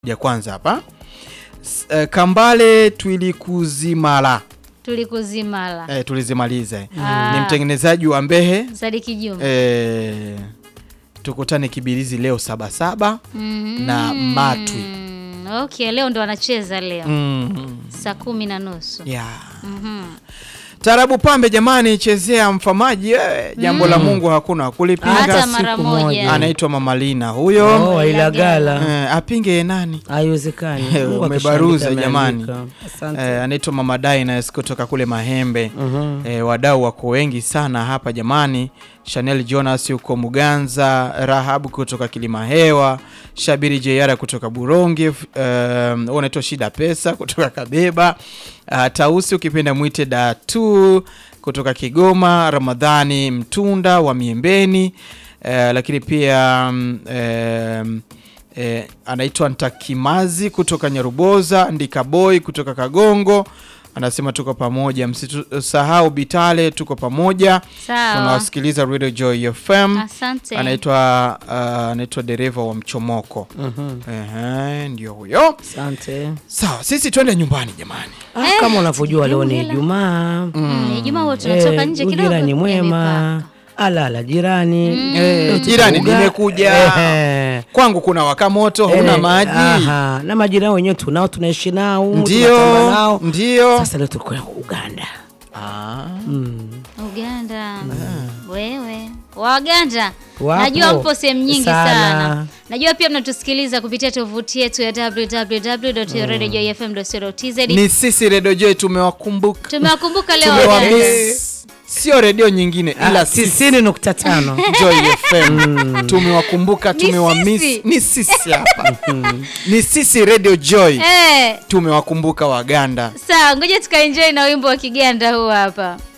ya kwanza hapa S- eh, Kambale Twilikuzimala tulikuzimala eh, tulizimaliza Ah. ni mtengenezaji wa Mbehe Sadiki Juma eh, tukutane Kibirizi leo sabasaba Mhm. na Matwi Okay, leo ndo anacheza leo mm. saa kumi na nusu. yeah. Mhm. Tarabu pambe jamani, chezea mfamaji eh, jambo la Mungu hakuna Hata kulipinga. mara siku moja. moja. Anaitwa Mama Lina huyo Oh, Ilagala. eh, apinge nani? Haiwezekani. Mungu Umebaruza akishaandika jamani. ameandika. Asante. Eh, anaitwa Mama Dainas kutoka kule Mahembe. Mhm. E, wadau wako wengi sana hapa jamani. Chanel Jonas yuko Muganza, Rahab kutoka Kilimahewa, Shabiri Jeyara kutoka Buronge, f- um, unaitwa Shida Pesa kutoka Kabeba, uh, Tausi ukipenda mwite Datu kutoka Kigoma, Ramadhani Mtunda wa Miembeni, uh, lakini pia um, um, eh, anaitwa Ntakimazi kutoka Nyaruboza, Ndikaboy kutoka Kagongo anasema tuko pamoja, msisahau Bitale, tuko pamoja, Sawa. tunawasikiliza Radio Joy FM. Asante. Anaitwa uh, anaitwa dereva wa mchomoko. Mhm. Ehe, ndio huyo. Asante. Sawa, sisi twende nyumbani jamani. Ah, kama unavyojua leo ni hela. Ijumaa. Mm, Ijumaa huwa tunatoka Eh, nje kidogo. ujirani ya mwema. mipaka. Alala jirani. Eh, Leo jirani tuko uga- nimekuja. Ehe. Kwangu kuna waka moto, huna Eh, maji. aha, na majirani wenyewe tunao tunaishi nao tunatamba Ndio, nao. ndio. Sasa leo tuko Uganda. Ah. Mm. Uganda. Wewe. Waganda. Wapo. Najua mpo sehemu nyingi sana. Sana. Najua pia mnatusikiliza kupitia tovuti yetu ya www.radiojoyfm.co.tz. Ni sisi Radio Joy tumewakumbuka. Tumewakumbuka leo Waganda. Tumewamiss. Sio redio nyingine ila Ah, sisi tisini nukta tano. Joy FM tumewakumbuka, tumewamiss. sisi. Ni sisi hapa, ni sisi Radio Joy Eh, tumewakumbuka Waganda. sawa, ngoja tukaenjoy na wimbo wa Kiganda huu hapa.